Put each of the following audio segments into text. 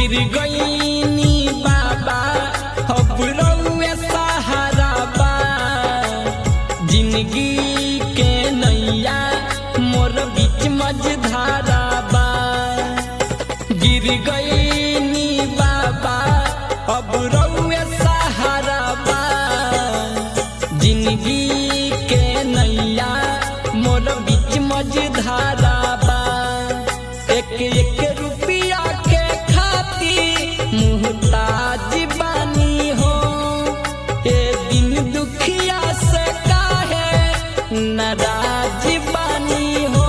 गिर गईनी बाबा अब रउए सहारा बा जिंदगी के नैया मोर बीच मझधारा बा गिर गईनी बाबा अब रउए सहारा बा जिंदगी के नैया मोर बीच मझधारा बा एक एक रुपया के खातिर मुहताज बानी हो ए दिन दुखिया से काहे नाराज बानी हो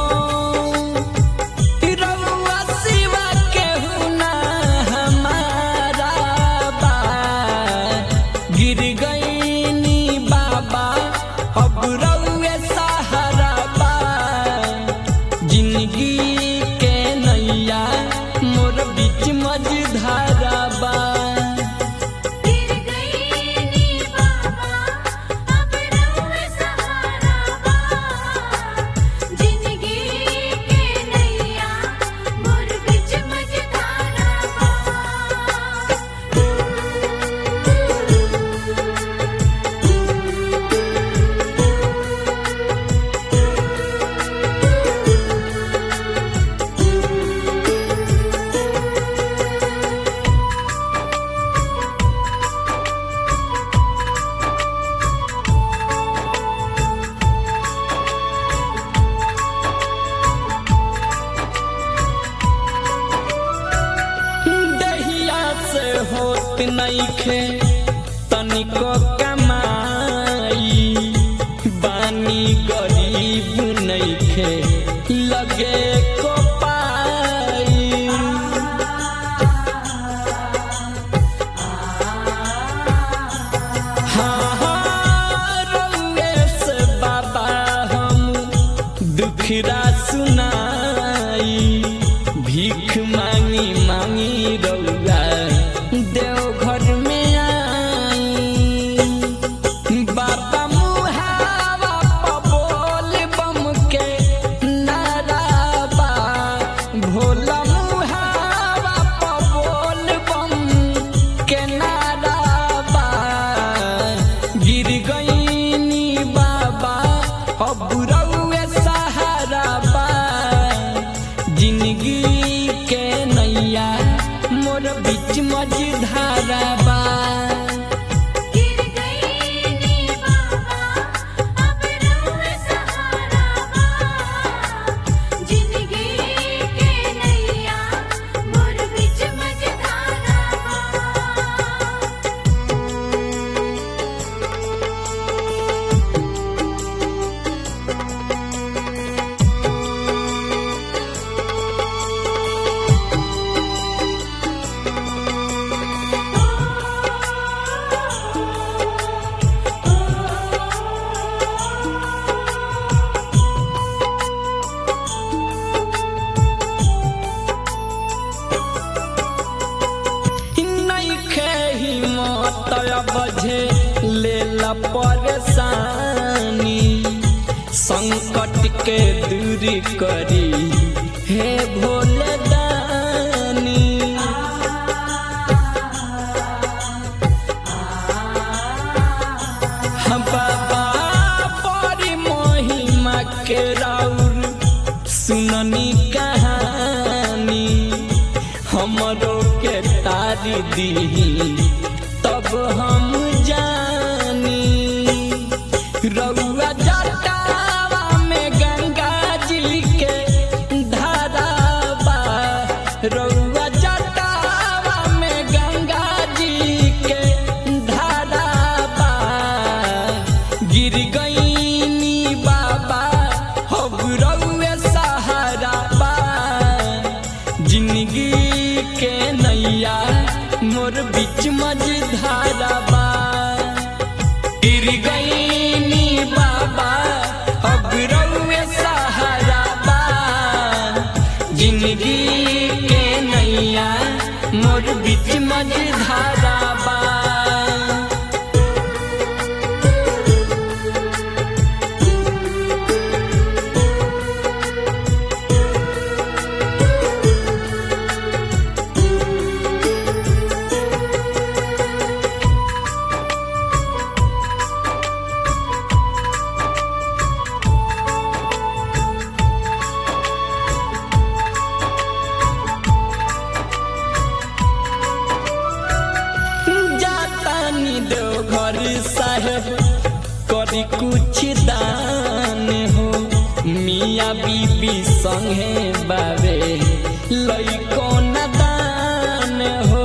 रउआ सिवा केहू ना हमारा बा गिर गईनी बाबा अब रउए सहारा बा जिंदगी के नैया मोर बीच मझधारा बा गिर गई नी बाबा अब रउए सहारा बा जिंदगी के नैया मोर बिच मझधारा दहिया से होत नइखे तनिको कमाई बानी गरीब नइखे लगे को पाई हाँ हाँ रउए से बाबा हम दुखरा सुनाई भीख मांगी मांगी रउआ देवघर में आई बाबा मुहावा पबोल बम के नाराबा भोला मुहावा पबोल बम के नाराबा गिर गईनी बाबा अब रउए सहारा बा जिंदगी के नैया मोर बीच मझधारा बा गिर गई नी बाबा अब रउए सहारा बा जिंदगी के नैया मोर बिच मझधारा बा नइखे हिम्मत बझे लेला परेशानी संकट के दूर करी हे भोले दानी हम बाबा बड़ी महिमा के राउर सुननी कहानी हमरो के तारी दी तब हम जानी रउआ जटावा में गंगा जी के धाराबा रउआ जटावा में गंगा जी के धाराबा गिर गईनी बाबा अब रउए सहारा बा जिंदगी के नैया मोर बीच मझधारा बा गिर गईनी बाबा अब रउए सहारा बा जिंदगी के नैया मोर बीच मझधारा बा गिर करी कुछ दान हो मिया बीबी संगे बाबे लइको न दान हो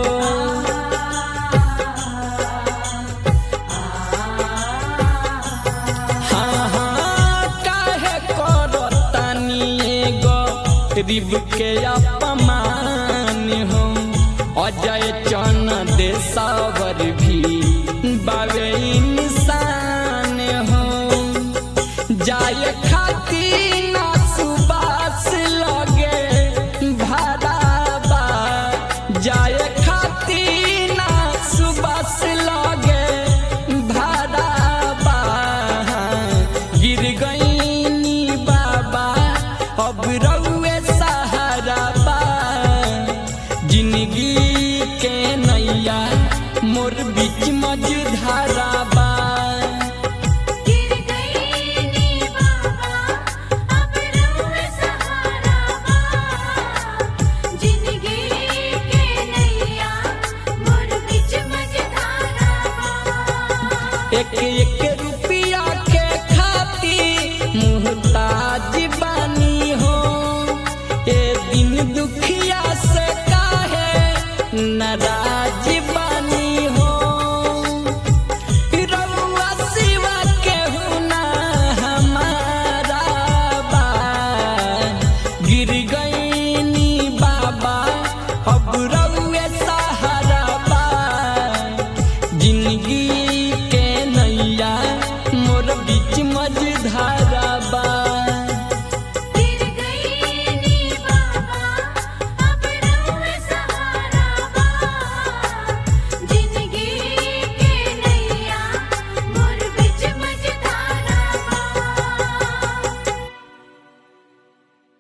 हाँ हाँ काहे करतानी एगो गरीब के अपमान हो अजय चन देसावर भी बाबे इंसान हो जाए खाती ना सुबास लगे भराबा जाए खाती ना सुबास लगे भराबा गिर गईनी बाबा अब रउए सहारा बा जिंदगी के नैया मोर बीच मझधारा बा गिर गई नी बाबा अब रोए सहारा बा जिंदगी के नैया मोर बिच मझधारा बा एक एक रुपया के खाती मुहताज बानी हो ए दिन दुखिया से काहे नाराज